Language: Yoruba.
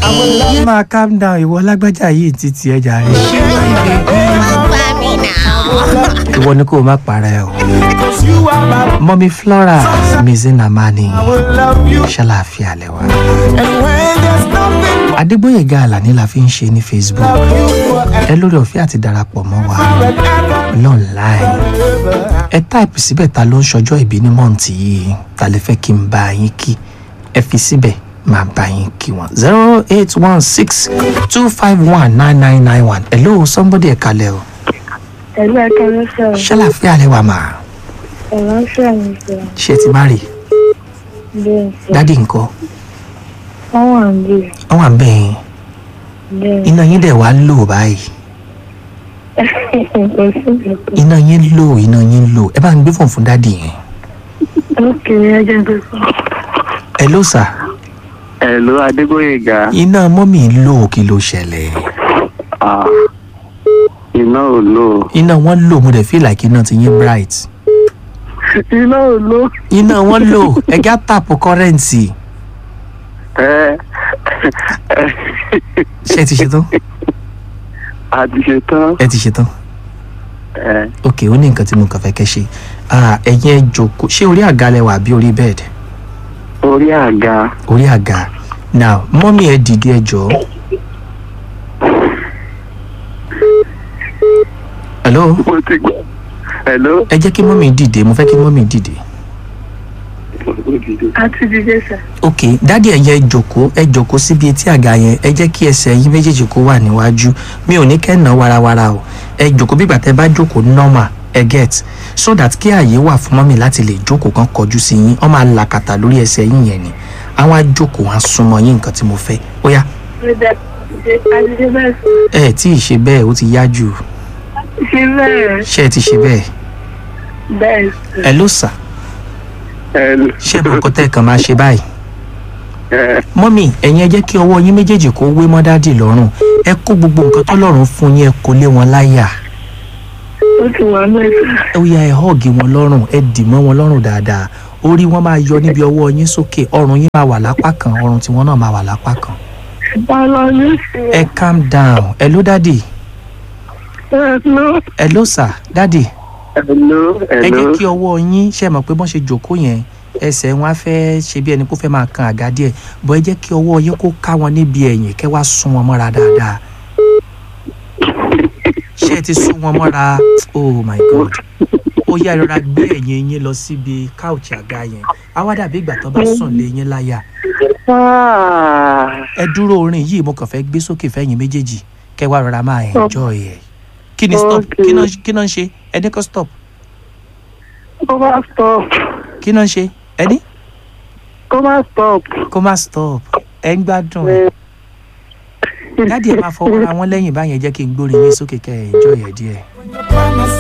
ẹ máa calm down ìwọ lágbájá yìí títí ẹ jàre bá mi nà. ìwọ ni kó o má para ẹ o. mọ́mí flora mizinamani ṣàlàáfíà lẹ́wà. adégbòyèga àlàní la fi ń ṣe ní facebook ẹ lórí ọ̀fẹ́ àti darapọ̀ mọ́ wa lọ́nláìn ẹ táìpù síbẹ̀ ta ló ń ṣọjọ́ ìbí ní mọ́ǹtì yìí ta lè fẹ́ kí n bá yín kí ẹ fi síbẹ̀ máa bá yín kí wọn zero eight one six two five one nine nine nine one hello somebody ẹ̀ kalẹ̀ o Ẹ̀lú ẹ̀ka ló sọ̀rọ̀. ṣàlàáfíà lẹ́wà máa Ẹ̀rọ ń ṣàmì sọ̀rọ̀. ṣe ti má rè Bẹ́ẹ̀ sọ. dádì ńkọ́ Wọ́n wà ń bì. wọ́n wà bẹ́ẹ̀ Bẹ́ẹ̀. iná yín dẹ̀ wá lò báyìí Kò sí ìgbàgbọ́. iná yín lò iná yín lò ẹ bá ń gbé fóònù fún dádì yẹn Ó kéré ẹjẹ́ tó sọ. ẹ ló sà Hello Adégbóyèga. iná mọ́mì lò kí ló ṣẹlẹ̀ Ah, iná ò lò. iná wọn lò mo dẹ̀ feel like iná ti yín bright Iná ò lò. iná wọn lò ẹgá tàpù kọ́rẹ́ǹtì Ẹ ṣé ẹ ti ṣe tán a ti ṣe tán. ẹ ti ṣe tán Ẹ ok ó ní nǹkan tí mo kàn fẹ́ kẹ́ ṣe Ah, ẹ̀yin ẹ jókòó ṣé orí àga lẹ wà àbí orí bed orí àga. orí àga now mọ́mì ẹ dìde ẹ jọ̀ọ́ hello Mo ti gbọ́. Hello. ẹ jẹ́ kí mọ́mì dìde mo fẹ́ kí mọ́mì dìde A ti dìde sà. ok dádì ẹ̀yẹ ẹ jókòó ẹ jókòó síbi etí àga yẹn ẹ jẹ́ kí ẹsẹ̀ yín méjèèjì kó wà níwájú mi ò ní kẹ́ ná warawara o ẹ jókòó bí ìgbà tẹ́ bá jókòó normal ẹ get so that kí ààyè wà fún mọ́mì láti lè jókòó kan kọjú sí yín ọ máa làkàtà lórí ẹsẹ̀ yín yẹn ni àwọn ajókòó wọn á súnmọ́ yín nǹkan tí mo fẹ́ ó yá Ó dá a ti ṣe bẹ́ẹ̀ sọ. ẹ tí ì ṣe bẹ́ẹ̀ ó ti yá jù Ṣé bẹ́ẹ̀? ṣé ẹ ti ṣe bẹ́ẹ̀ Bẹ́ẹ̀ sọ. ẹ ló sà Hello. ṣé mo kọ́ tẹ́ ẹ̀ kan máa ṣe báyìí Ẹ mọ́mì ẹ̀yin ẹ jẹ́ kí ọwọ́ yín méjèèjì kó wé mọ́ dádì lọ́rùn ẹ kó gbogbo nǹkan tọ́lọ́run fún yín ẹ kó lé wọn láyà Ó ti wà mẹ́sà. ó yá ẹ họ́ọ̀gì wọn lọ́rùn ẹ dì mọ́ wọn lọ́rùn dáadáa orí wọn máa yọ níbi ọwọ́ yín sókè ọrùn yín máa wà lápá kan ọrùn tiwọn náà máa wà lápá kan Bọ́lá ní sí ẹ calm down ẹ ló dádì ẹ̀ ló. ẹ ló sà dádì hello. ẹ Hello. jẹ́ kí ọwọ́ yín ṣe mọ̀ pé bọ́n ṣe jòkó yẹn ẹsẹ̀ wọn á fẹ́ ṣe bí ẹni kó fẹ́ máa kan àga díẹ̀ bọ́ ẹ jẹ́ kí ọwọ́ yín kó ká wọn níbi ẹ̀yìn kẹ́ wá sún wọn mọ́ra dáadáa ṣé ẹ ti sún wọn mọ́ra oh my god ó yá ìrora gbé ẹ̀yìn yín lọ síbi káùchì àga yẹn á wá dàbí ìgbà tó bá sùn lé yín láyà Ah, ẹ dúró orin yìí mo kàn fẹ́ gbé sókè fẹ́yìn méjèèjì kẹ́ wá rọra máa enjoy ẹ̀ kí ni stop Okay. kí náà kí náà ń ṣe ẹni kọ́ stop Kó má stop. kí náà ń ṣe ẹni Kó má stop. kó má stop ẹ ń gbádùn ẹ dáàdi ẹ máa fọwọ́ ra wọn lẹ́yìn báyẹn jẹ́ kí n gbórin yín sókè kẹ́ ẹ enjoy ẹ̀ díẹ̀.